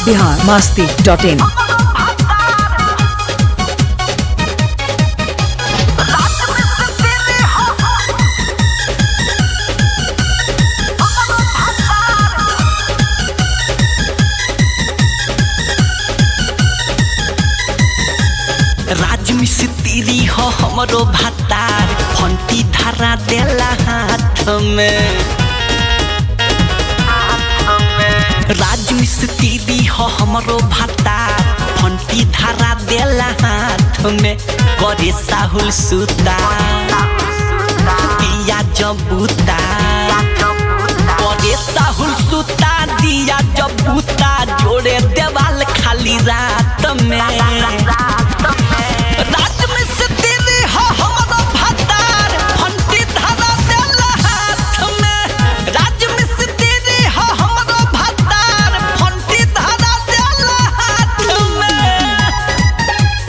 Bihar Masti dot in राज मिस्त्री हो हमरो भातार फंटी धरा देला हाथ में राज मिस्त्री हो हमरो भातार फंटी धरा देला हाथ में करे साहुल सुता दिया जबूता करे साहुल सुता दिया जबूता जोड़े देवाल खाली रात में राज में से तेरे हो हमरो भातार फंटी धरा देला हाथ में राज में से तेरे हो हमरो भातार फंटी धरा देला हाथ में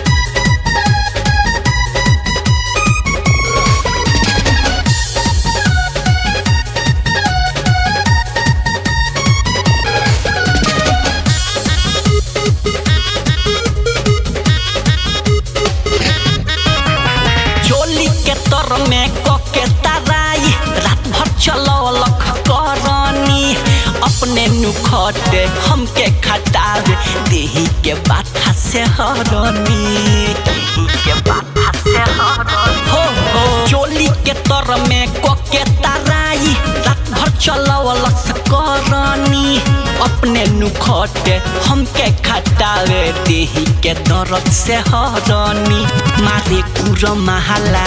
चोली के तर में कके तराई रात भर चलौलक करनी अपने नुखटे हमके खटावे देही के बाथा से हरनी देही के बाथा से हरनी हो हो चोली के तर में कके तराई रात भर चलौलक करनी अपने नुखटे हमके खटावे देही के दर्द से हरनी मारे कुर महाला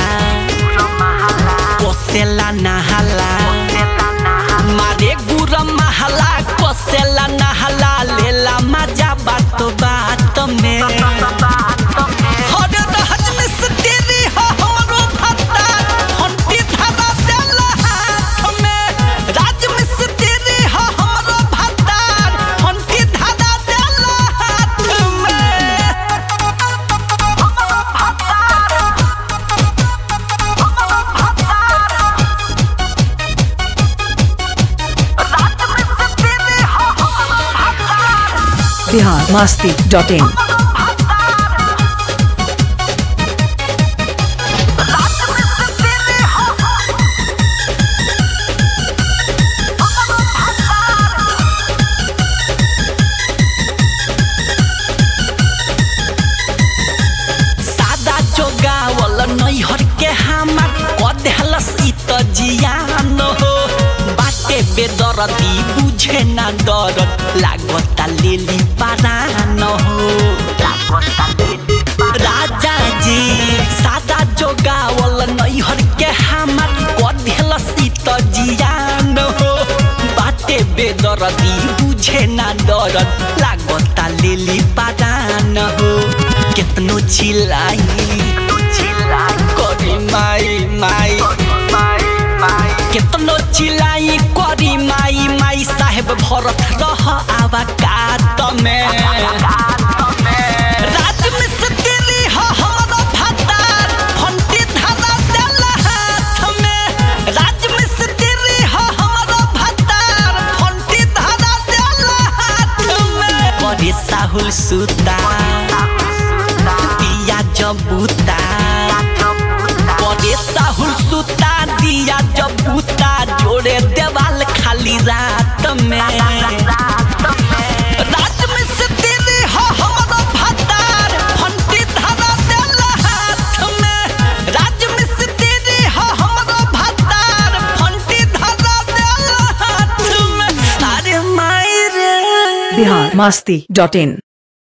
कोसेला नहाला मारे गुर महाला कोसेला नहाला लेला मजा बात बात में हरे रहत में से तेरी हो हमरो भत्ता फंटी धरा देला हाथ में राज में से तेरी हो हमरो भत्ता फंटी धरा देला हाथ में बिहार मास्ती डॉट इन सादा जोगावल नैहर के हमार कदेहलस इ त जियान हो बाटे बेदरती बुझे ना दरद लागता लेली पारान हो राजा जी सादा जोगावल नैहर के हमार कदेहलस इ त जियान हो बाटे बेदरती बुझे ना दरद लागता लेली पारान हो केतनो चिल्लाई करी माई माई केतनो चिल्लाई करी माई माई साहेब भरत रह आवा कात में राज में से तेरी हो हमरो भातार फंटी धरा देला हाथ में राज में से तेरी हो हमरो भातार फंटी धरा देला हाथ में करे साहुल सुता दिया जबूता करे साहुल सुता दिया जबूता जोड़े देवाल खाली रात में रात में से तेरे हो हमरो भातार फंटी धरा देला हाथ में राज में से तेरे हो हमरो भातार फंटी धरा देला हाथ में अरे माई रे बिहार मास्ती डॉट इन